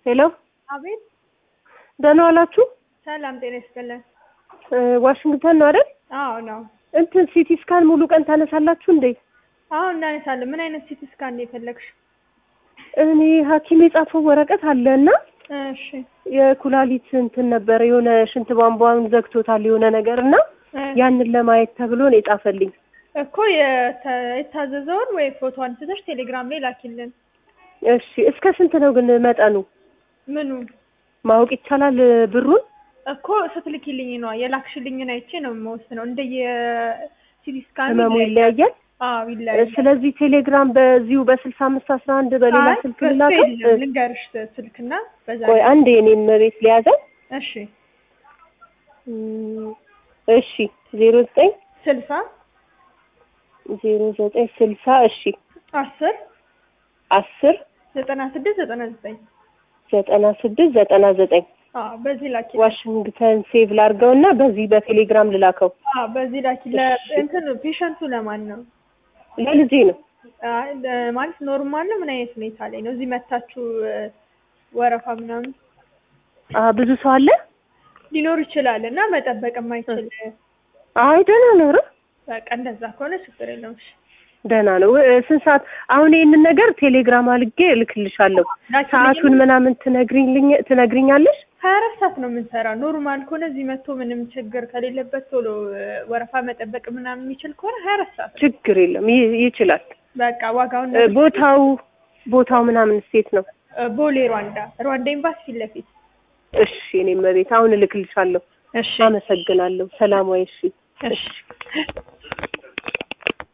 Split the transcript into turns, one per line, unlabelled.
ሄሎ
አቤት
ደህና ዋላችሁ?
ሰላም ጤና ይስጥልን።
እ ዋሽንግተን ነው አይደል?
አዎ ነው።
እንትን ሲቲ ስካን ሙሉ ቀን ታነሳላችሁ እንዴ?
አዎ እናነሳለን። ምን አይነት ሲቲ ስካን ነው የፈለግሽ?
እኔ ሐኪም የጻፈው ወረቀት አለ እና
እሺ
የኩላሊት እንትን ነበረ የሆነ ሽንት ቧንቧን ዘግቶታል የሆነ ነገር እና
እ
ያንን ለማየት ተብሎ ነው የጻፈልኝ።
እኮ የተ- የታዘዘውን ወይ ፎቶ አንስተሽ ቴሌግራም ላይ ላኪልን።
እሺ እስከ ስንት ነው ግን መጠኑ
ምኑ
ማወቅ ይቻላል ብሩን?
እኮ ስትልኪልኝ ነው የላክሽልኝን አይቼ ነው የምወስነው። እንደየ ሲቲ ስካን
ህመሙ ይለያያል።
አዎ ይለያያል።
ስለዚህ ቴሌግራም በዚሁ በስልሳ አምስት አስራ አንድ በሌላ
አይ፣
ስልክ
በሱ
ልላከው?
የለም። ልንገርሽ ስልክና በዛ
ቆይ አንዴ እኔም ቤት ሊያዘው
እሺ
እም፣ እሺ ዜሮ ዘጠኝ
ስልሳ
ዜሮ ዘጠኝ ስልሳ እሺ
አስር
አስር
ዘጠና ስድስት ዘጠና ዘጠኝ
ዘጠና ስድስት ዘጠና ዘጠኝ
አዎ በዚህ ላኪ
ዋሽንግተን ሴቭ ላድርገው እና በዚህ በቴሌግራም ልላከው።
አዎ በዚህ ላኪ እንትን ፔሸንቱ ለማን ነው
ለልጄ ነው።
አይ፣ ለ- ማለት ኖርማል ነው ምን አይነት ሁኔታ ላይ ነው እዚህ መታችሁ እ፣ ወረፋ ምናምን
አ ብዙ ሰው አለ?
ሊኖር ይችላል እና መጠበቅ የማይችል
አይ ደህና ነው። ኧረ
በቃ እንደዛ ከሆነ ችግር የለውም እሺ
ደህና ነው። እ፣ ስንት ሰዓት አሁን ይህንን ነገር ቴሌግራም አልጌ እልክልሻለሁ።
ላኪልኝ።
ሰዓቱን ምናምን ትነግሪልኝ ትነግሪኛለሽ?
ሀያ አራት ሰዓት ነው የምንሰራው ኖርማል ከሆነ እዚህ መጥቶ ምንም ችግር ከሌለበት ቶሎ እ፣ ወረፋ መጠበቅ ምናምን የሚችል ከሆነ ሀያ አራት ሰዓት ነው።
ችግር የለም ይ- ይችላል።
በቃ ዋጋውን
እ፣ ቦታው ቦታው ምናምን ሴት ነው።
እ፣ ቦሌ ሩዋንዳ ሩዋንዳ ኤምባሲ ፊት ለፊት
እሺ እኔም ቤት አሁን እልክልሻለሁ።
እሺ
አመሰግናለሁ። ሰላም ወይ። እሺ
እሺ